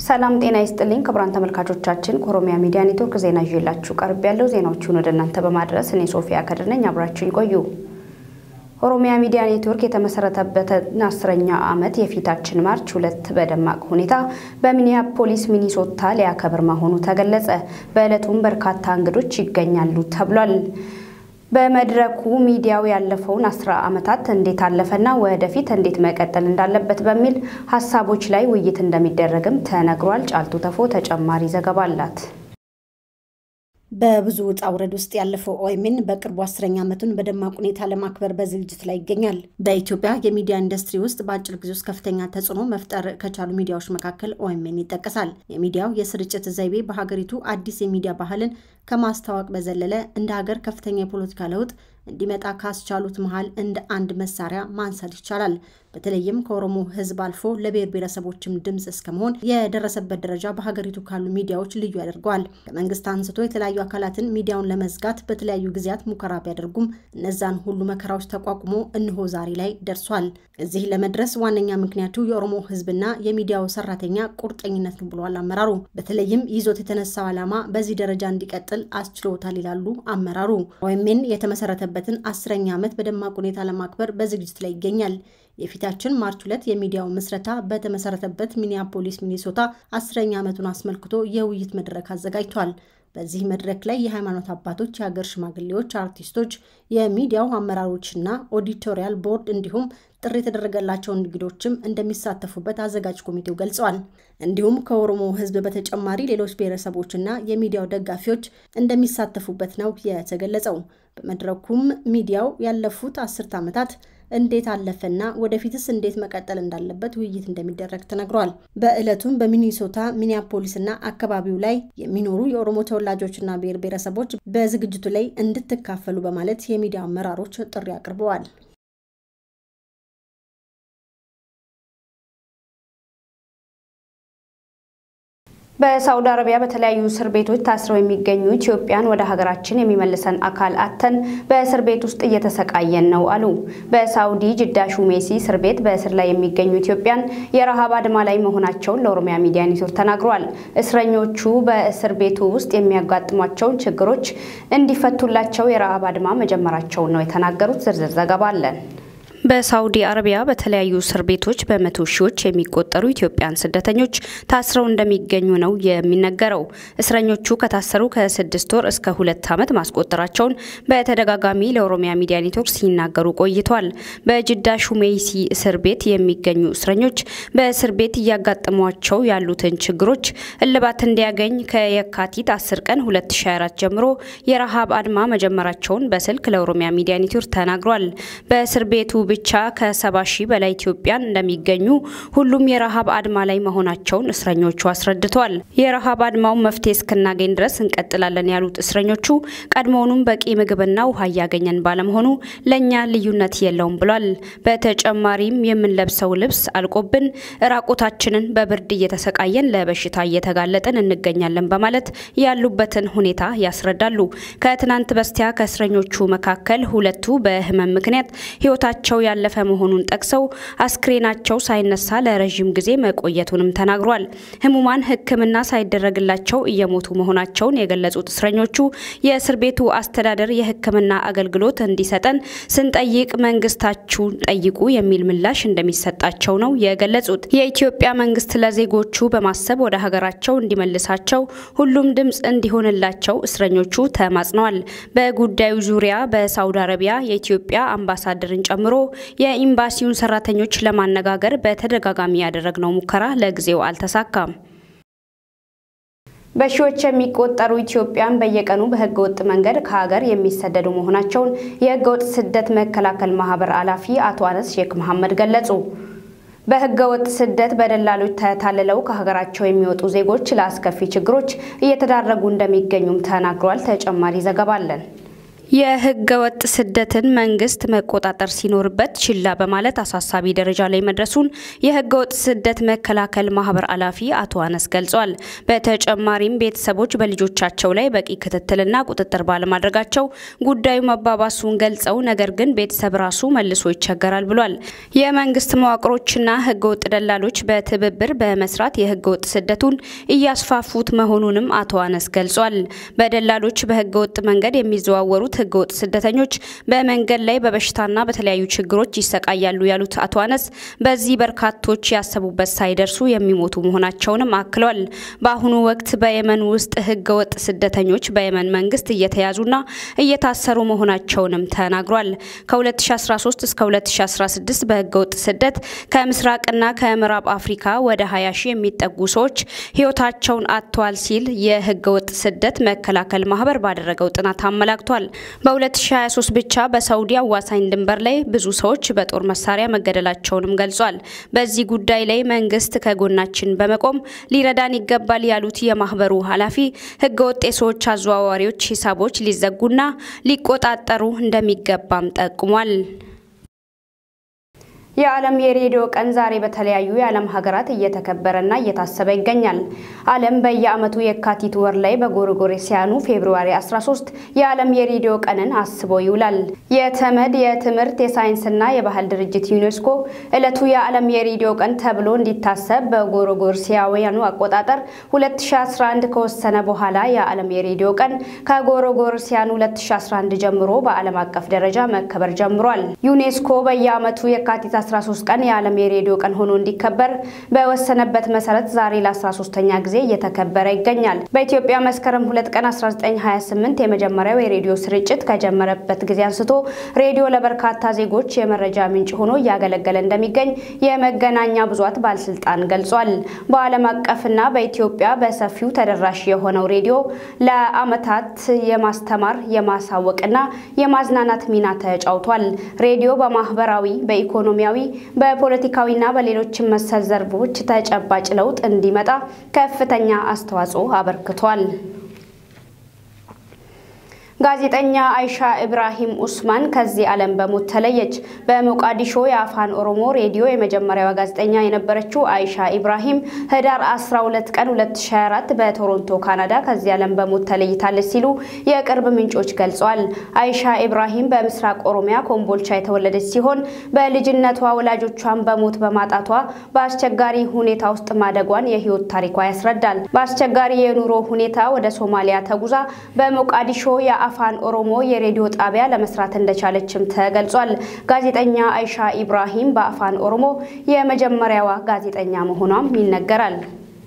ሰላም ጤና ይስጥልኝ ክቡራን ተመልካቾቻችን፣ ከኦሮሚያ ሚዲያ ኔትወርክ ዜና ይዤላችሁ ቀርብ ያለው ዜናዎቹን ወደ እናንተ በማድረስ እኔ ሶፊያ ከድር ነኝ። አብራችሁን ቆዩ። ኦሮሚያ ሚዲያ ኔትወርክ የተመሰረተበትን አስረኛ ዓመት የፊታችን ማርች ሁለት በደማቅ ሁኔታ በሚኒያፖሊስ ሚኒሶታ ሊያከብር መሆኑ ተገለጸ። በዕለቱም በርካታ እንግዶች ይገኛሉ ተብሏል። በመድረኩ ሚዲያው ያለፈውን አስራ ዓመታት እንዴት አለፈና ወደፊት እንዴት መቀጠል እንዳለበት በሚል ሀሳቦች ላይ ውይይት እንደሚደረግም ተነግሯል። ጫልቱ ተፎ ተጨማሪ ዘገባ አላት። በብዙ ውጣ ውረድ ውስጥ ያለፈው ኦኤምኤን በቅርቡ አስረኛ ዓመቱን በደማቅ ሁኔታ ለማክበር በዝግጅት ላይ ይገኛል። በኢትዮጵያ የሚዲያ ኢንዱስትሪ ውስጥ በአጭር ጊዜ ውስጥ ከፍተኛ ተጽዕኖ መፍጠር ከቻሉ ሚዲያዎች መካከል ኦኤምኤን ይጠቀሳል። የሚዲያው የስርጭት ዘይቤ በሀገሪቱ አዲስ የሚዲያ ባህልን ከማስተዋወቅ በዘለለ እንደ ሀገር ከፍተኛ የፖለቲካ ለውጥ እንዲመጣ ካስቻሉት መሃል እንደ አንድ መሳሪያ ማንሳት ይቻላል። በተለይም ከኦሮሞ ሕዝብ አልፎ ለብሔር ብሔረሰቦችም ድምፅ እስከመሆን የደረሰበት ደረጃ በሀገሪቱ ካሉ ሚዲያዎች ልዩ ያደርገዋል። ከመንግስት አንስቶ የተለያዩ አካላትን ሚዲያውን ለመዝጋት በተለያዩ ጊዜያት ሙከራ ቢያደርጉም እነዛን ሁሉ መከራዎች ተቋቁሞ እነሆ ዛሬ ላይ ደርሷል። እዚህ ለመድረስ ዋነኛ ምክንያቱ የኦሮሞ ሕዝብና የሚዲያው ሰራተኛ ቁርጠኝነት ነው ብለዋል አመራሩ። በተለይም ይዞት የተነሳው ዓላማ በዚህ ደረጃ እንዲቀጥል አስችሎታል ይላሉ አመራሩ። ኦኤምኤን የተመሰረተበትን አስረኛ ዓመት በደማቅ ሁኔታ ለማክበር በዝግጅት ላይ ይገኛል። የፊታችን ማርች ሁለት የሚዲያው ምስረታ በተመሰረተበት ሚኒያፖሊስ ሚኒሶታ አስረኛ ዓመቱን አስመልክቶ የውይይት መድረክ አዘጋጅቷል። በዚህ መድረክ ላይ የሃይማኖት አባቶች፣ የሀገር ሽማግሌዎች፣ አርቲስቶች፣ የሚዲያው አመራሮችና ኦዲቶሪያል ቦርድ እንዲሁም ጥሪ የተደረገላቸው እንግዶችም እንደሚሳተፉበት አዘጋጅ ኮሚቴው ገልጸዋል። እንዲሁም ከኦሮሞ ሕዝብ በተጨማሪ ሌሎች ብሔረሰቦችና የሚዲያው ደጋፊዎች እንደሚሳተፉበት ነው የተገለጸው። በመድረኩም ሚዲያው ያለፉት አስርት ዓመታት እንዴት አለፈና ወደፊትስ እንዴት መቀጠል እንዳለበት ውይይት እንደሚደረግ ተነግሯል። በዕለቱም በሚኒሶታ ሚኒያፖሊስና አካባቢው ላይ የሚኖሩ የኦሮሞ ተወላጆችና ብሔር ብሔረሰቦች በዝግጅቱ ላይ እንድትካፈሉ በማለት የሚዲያ አመራሮች ጥሪ አቅርበዋል። በሳውዲ አረቢያ በተለያዩ እስር ቤቶች ታስረው የሚገኙ ኢትዮጵያን ወደ ሀገራችን የሚመልሰን አካል አተን በእስር ቤት ውስጥ እየተሰቃየን ነው አሉ። በሳውዲ ጅዳ ሹሜሲ እስር ቤት በእስር ላይ የሚገኙ ኢትዮጵያን የረሃብ አድማ ላይ መሆናቸውን ለኦሮሚያ ሚዲያ ኔትወርክ ተናግረዋል። እስረኞቹ በእስር ቤቱ ውስጥ የሚያጋጥሟቸውን ችግሮች እንዲፈቱላቸው የረሃብ አድማ መጀመራቸውን ነው የተናገሩት። ዝርዝር ዘገባ አለን። በሳውዲ አረቢያ በተለያዩ እስር ቤቶች በመቶ ሺዎች የሚቆጠሩ ኢትዮጵያን ስደተኞች ታስረው እንደሚገኙ ነው የሚነገረው። እስረኞቹ ከታሰሩ ከስድስት ወር እስከ ሁለት ዓመት ማስቆጠራቸውን በተደጋጋሚ ለኦሮሚያ ሚዲያ ኔትወርክ ሲናገሩ ቆይቷል። በጅዳ ሹሜይሲ እስር ቤት የሚገኙ እስረኞች በእስር ቤት እያጋጠሟቸው ያሉትን ችግሮች እልባት እንዲያገኝ ከየካቲት 10 ቀን 2024 ጀምሮ የረሃብ አድማ መጀመራቸውን በስልክ ለኦሮሚያ ሚዲያ ኔትወርክ ተናግሯል። በእስር ቤቱ ብቻ ከሰባ ሺህ በላይ ኢትዮጵያን እንደሚገኙ ሁሉም የረሃብ አድማ ላይ መሆናቸውን እስረኞቹ አስረድተዋል። የረሃብ አድማውን መፍትሄ እስክናገኝ ድረስ እንቀጥላለን ያሉት እስረኞቹ ቀድሞውኑም በቂ ምግብና ውሃ እያገኘን ባለመሆኑ ለእኛ ልዩነት የለውም ብሏል። በተጨማሪም የምንለብሰው ልብስ አልቆብን ራቆታችንን በብርድ እየተሰቃየን ለበሽታ እየተጋለጥን እንገኛለን በማለት ያሉበትን ሁኔታ ያስረዳሉ። ከትናንት በስቲያ ከእስረኞቹ መካከል ሁለቱ በህመም ምክንያት ህይወታቸው ያለፈ መሆኑን ጠቅሰው አስክሬናቸው ሳይነሳ ለረዥም ጊዜ መቆየቱንም ተናግሯል። ህሙማን ሕክምና ሳይደረግላቸው እየሞቱ መሆናቸውን የገለጹት እስረኞቹ የእስር ቤቱ አስተዳደር የሕክምና አገልግሎት እንዲሰጠን ስንጠይቅ መንግስታችሁን ጠይቁ የሚል ምላሽ እንደሚሰጣቸው ነው የገለጹት። የኢትዮጵያ መንግስት ለዜጎቹ በማሰብ ወደ ሀገራቸው እንዲመልሳቸው ሁሉም ድምፅ እንዲሆንላቸው እስረኞቹ ተማጽነዋል። በጉዳዩ ዙሪያ በሳውዲ አረቢያ የኢትዮጵያ አምባሳደርን ጨምሮ የኤምባሲውን ሰራተኞች ለማነጋገር በተደጋጋሚ ያደረግነው ሙከራ ለጊዜው አልተሳካም። በሺዎች የሚቆጠሩ ኢትዮጵያን በየቀኑ በህገ ወጥ መንገድ ከሀገር የሚሰደዱ መሆናቸውን የህገ ወጥ ስደት መከላከል ማህበር ኃላፊ አቶ አነስ ሼክ መሐመድ ገለጹ። በህገ ወጥ ስደት በደላሎች ተታልለው ከሀገራቸው የሚወጡ ዜጎች ለአስከፊ ችግሮች እየተዳረጉ እንደሚገኙም ተናግሯል። ተጨማሪ ዘገባ አለን። የህገ ወጥ ስደትን መንግስት መቆጣጠር ሲኖርበት ችላ በማለት አሳሳቢ ደረጃ ላይ መድረሱን የህገ ወጥ ስደት መከላከል ማህበር ኃላፊ አቶ አነስ ገልጿል። በተጨማሪም ቤተሰቦች በልጆቻቸው ላይ በቂ ክትትልና ቁጥጥር ባለማድረጋቸው ጉዳዩ መባባሱን ገልጸው ነገር ግን ቤተሰብ ራሱ መልሶ ይቸገራል ብሏል። የመንግስት መዋቅሮችና ህገ ወጥ ደላሎች በትብብር በመስራት የህገ ወጥ ስደቱን እያስፋፉት መሆኑንም አቶ አነስ ገልጿል። በደላሎች በህገ ወጥ መንገድ የሚዘዋወሩት ህገወጥ ስደተኞች በመንገድ ላይ በበሽታና በተለያዩ ችግሮች ይሰቃያሉ ያሉት አቶ አነስ በዚህ በርካቶች ያሰቡበት ሳይደርሱ የሚሞቱ መሆናቸውንም አክለዋል። በአሁኑ ወቅት በየመን ውስጥ ህገወጥ ስደተኞች በየመን መንግስት እየተያዙና እየታሰሩ መሆናቸውንም ተናግሯል። ከ2013 እስከ 2016 በህገወጥ ስደት ከምስራቅና ከምዕራብ አፍሪካ ወደ 20 ሺህ የሚጠጉ ሰዎች ህይወታቸውን አጥተዋል ሲል የህገወጥ ስደት መከላከል ማህበር ባደረገው ጥናት አመላክቷል። በ2023 ብቻ በሳውዲ አዋሳኝ ድንበር ላይ ብዙ ሰዎች በጦር መሳሪያ መገደላቸውንም ገልጿል። በዚህ ጉዳይ ላይ መንግስት ከጎናችን በመቆም ሊረዳን ይገባል ያሉት የማህበሩ ኃላፊ ህገወጥ የሰዎች አዘዋዋሪዎች ሂሳቦች ሊዘጉና ሊቆጣጠሩ እንደሚገባም ጠቁሟል። የዓለም የሬዲዮ ቀን ዛሬ በተለያዩ የዓለም ሀገራት እየተከበረና እየታሰበ ይገኛል። ዓለም በየዓመቱ የካቲት ወር ላይ በጎርጎሮሳውያኑ ፌብሩዋሪ 13 የዓለም የሬዲዮ ቀንን አስቦ ይውላል። የተመድ የትምህርት የሳይንስና የባህል ድርጅት ዩኔስኮ ዕለቱ የዓለም የሬዲዮ ቀን ተብሎ እንዲታሰብ በጎርጎሮሳውያኑ አቆጣጠር 2011 ከወሰነ በኋላ የዓለም የሬዲዮ ቀን ከጎርጎሮሳውያኑ 2011 ጀምሮ በዓለም አቀፍ ደረጃ መከበር ጀምሯል። ዩኔስኮ በየዓመቱ የካቲት 13 ቀን የዓለም የሬዲዮ ቀን ሆኖ እንዲከበር በወሰነበት መሰረት ዛሬ ለ13ኛ ጊዜ እየተከበረ ይገኛል። በኢትዮጵያ መስከረም 2 ቀን 1928 የመጀመሪያው የሬዲዮ ስርጭት ከጀመረበት ጊዜ አንስቶ ሬዲዮ ለበርካታ ዜጎች የመረጃ ምንጭ ሆኖ እያገለገለ እንደሚገኝ የመገናኛ ብዙኃን ባለስልጣን ገልጿል። በዓለም አቀፍና በኢትዮጵያ በሰፊው ተደራሽ የሆነው ሬዲዮ ለዓመታት የማስተማር የማሳወቅና የማዝናናት ሚና ተጫውቷል። ሬዲዮ በማህበራዊ በኢኮኖሚያዊ በፖለቲካዊና በሌሎችም መሰል ዘርፎች ተጨባጭ ለውጥ እንዲመጣ ከፍተኛ አስተዋጽኦ አበርክቷል። ጋዜጠኛ አይሻ ኢብራሂም ኡስማን ከዚህ ዓለም በሞት ተለየች። በሞቃዲሾ የአፋን ኦሮሞ ሬዲዮ የመጀመሪያዋ ጋዜጠኛ የነበረችው አይሻ ኢብራሂም ህዳር 12 ቀን 2024 በቶሮንቶ ካናዳ ከዚህ ዓለም በሞት ተለይታለች ሲሉ የቅርብ ምንጮች ገልጸዋል። አይሻ ኢብራሂም በምስራቅ ኦሮሚያ ኮምቦልቻ የተወለደች ሲሆን በልጅነቷ ወላጆቿን በሞት በማጣቷ በአስቸጋሪ ሁኔታ ውስጥ ማደጓን የህይወት ታሪኳ ያስረዳል። በአስቸጋሪ የኑሮ ሁኔታ ወደ ሶማሊያ ተጉዛ በሞቃዲሾ አፋን ኦሮሞ የሬዲዮ ጣቢያ ለመስራት እንደቻለችም ተገልጿል። ጋዜጠኛ አይሻ ኢብራሂም በአፋን ኦሮሞ የመጀመሪያዋ ጋዜጠኛ መሆኗም ይነገራል።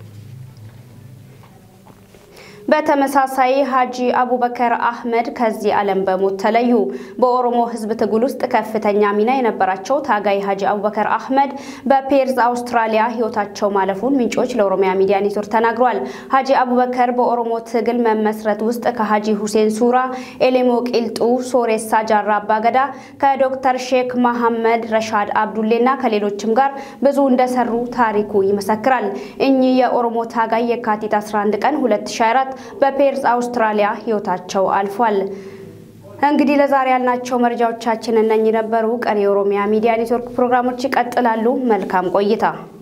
በተመሳሳይ ሀጂ አቡበከር አህመድ ከዚህ ዓለም በሞት ተለዩ። በኦሮሞ ህዝብ ትግል ውስጥ ከፍተኛ ሚና የነበራቸው ታጋይ ሀጂ አቡበከር አህመድ በፔርዝ አውስትራሊያ ህይወታቸው ማለፉን ምንጮች ለኦሮሚያ ሚዲያ ኔትወርክ ተናግረዋል። ሀጂ አቡበከር በኦሮሞ ትግል መመስረት ውስጥ ከሀጂ ሁሴን ሱራ፣ ኤሌሞ ቂልጡ፣ ሶሬሳ ጃራ አባገዳ ከዶክተር ሼክ መሐመድ ረሻድ አብዱሌና ከሌሎችም ጋር ብዙ እንደሰሩ ታሪኩ ይመሰክራል። እኚህ የኦሮሞ ታጋይ የካቲት 11 ቀን 2024 በፔርዝ አውስትራሊያ ህይወታቸው አልፏል። እንግዲህ ለዛሬ ያልናቸው መረጃዎቻችን እነኚህ ነበሩ። ቀሪ የኦሮሚያ ሚዲያ ኔትወርክ ፕሮግራሞች ይቀጥላሉ። መልካም ቆይታ